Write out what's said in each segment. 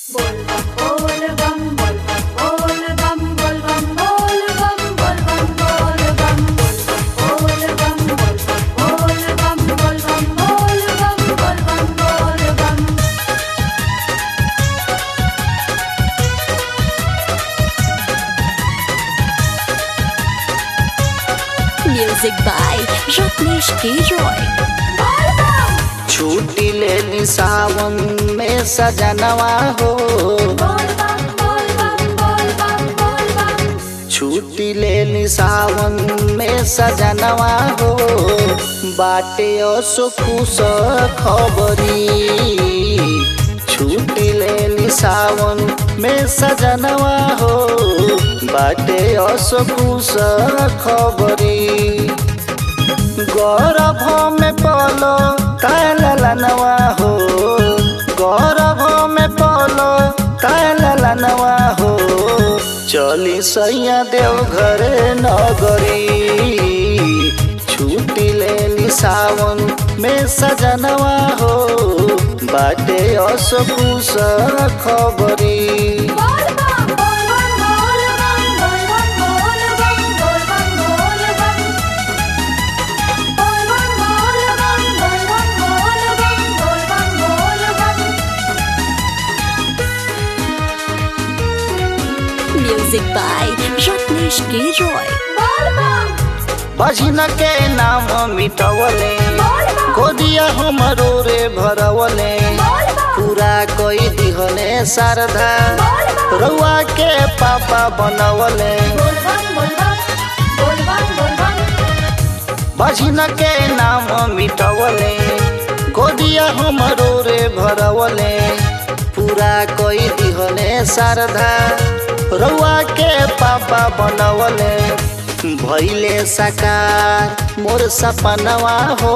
Music by Ratnesh K. Roy. छुट्टी ले ली सावन में सजनवा हो छुट्टी ले ली सावन में सजनवा हो बाटे असो खुश खबरी छुट्टी ले ली सावन में सजनवा हो बाटे असो खुश खबरी गौरव में पलो तलनवा हो गौरव में पलो तलनवा हो चली सैया देव घर नगरी छुट्टी ले ली सावन में सजनवा हो बाटे असकुस खबरी Music by Ratnesh K. Roy. भजन के नाम मिटवले गोदिया हमरो रे भरवले पूरा कोई दिहले शारदा रउआ के पापा बनवले भजन के नाम मिटवले गोदिया हमरो रे भरवले पूरा कोई दिहले शारदा रउआ के पापा बनवले भैले साकार मोर सपनवा हो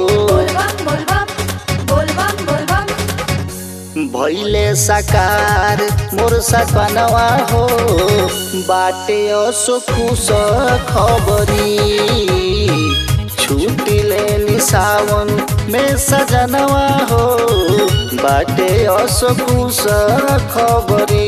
भैले साकार मोर सपनवा हो बाटे असो खुश खबरी छुट्टी ले ली सावन में सजनवा हो बाटे असो खुश खबरी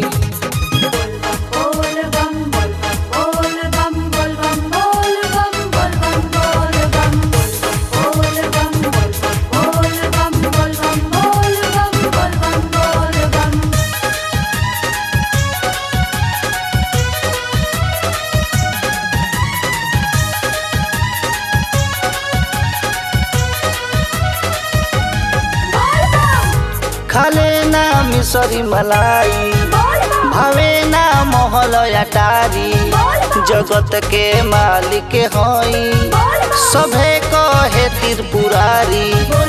खाले ना मिसरी मलाई भावे ना महल अटारी जगत के मालिक हई सभे कहे त्रिपुरारी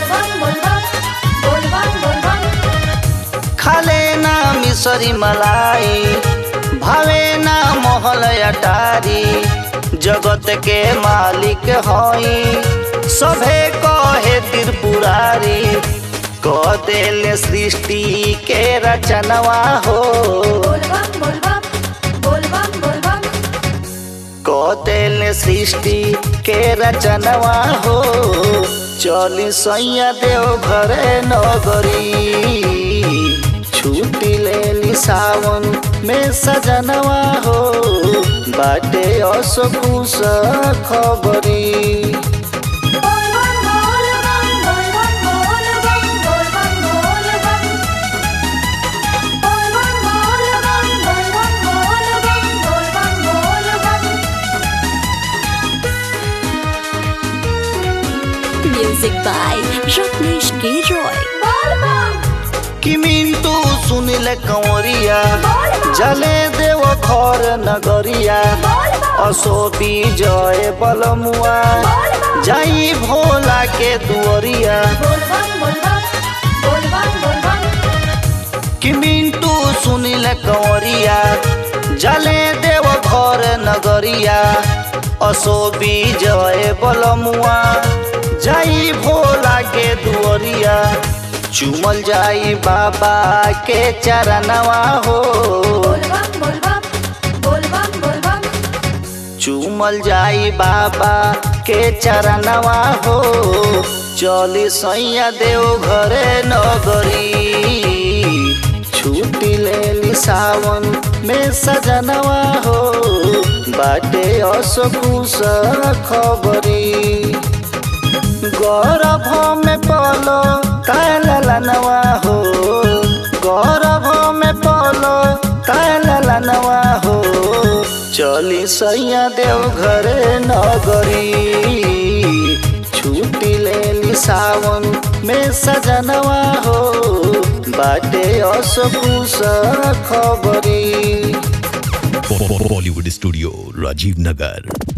खाले ना मिसरी मलाई भावे ना महल अटारी जगत के मालिक हई सभे कहे त्रिपुरारी क देले सृष्टि के रचनवा हो क देले सृष्टि के रचनवा हो चली सैया देव घरे नगरी छुट्टी ले ली सावन में सजनवा हो बाटे असो खुश खबरी Music by Ratnesh K. Roy. कि मिंटू सुनिल कंवरिया जले देव घर नगरिया असो विजय बलमुआ जाई भोला के दुअरिया कि मिंटू सुनिल कंवरिया जले देव घर नगरिया असो विजय बलमुआ जाई भोला के दुअरिया चुमल जाई बाबा के चरणवा हो चुमल जाई बाबा के चरणवा हो चली सैया देव घरे नगरी छूट सावन में सजनवा हो बाटे असकुस खबरी गौरव में पलो तलनवा हो गौरव में पलो तलनवा हो चली सैया देव घरे नगरी छुट्टी ले सावन में सजनवा हो बाटे असकुस खबरी बॉलीवुड स्टूडियो राजीव नगर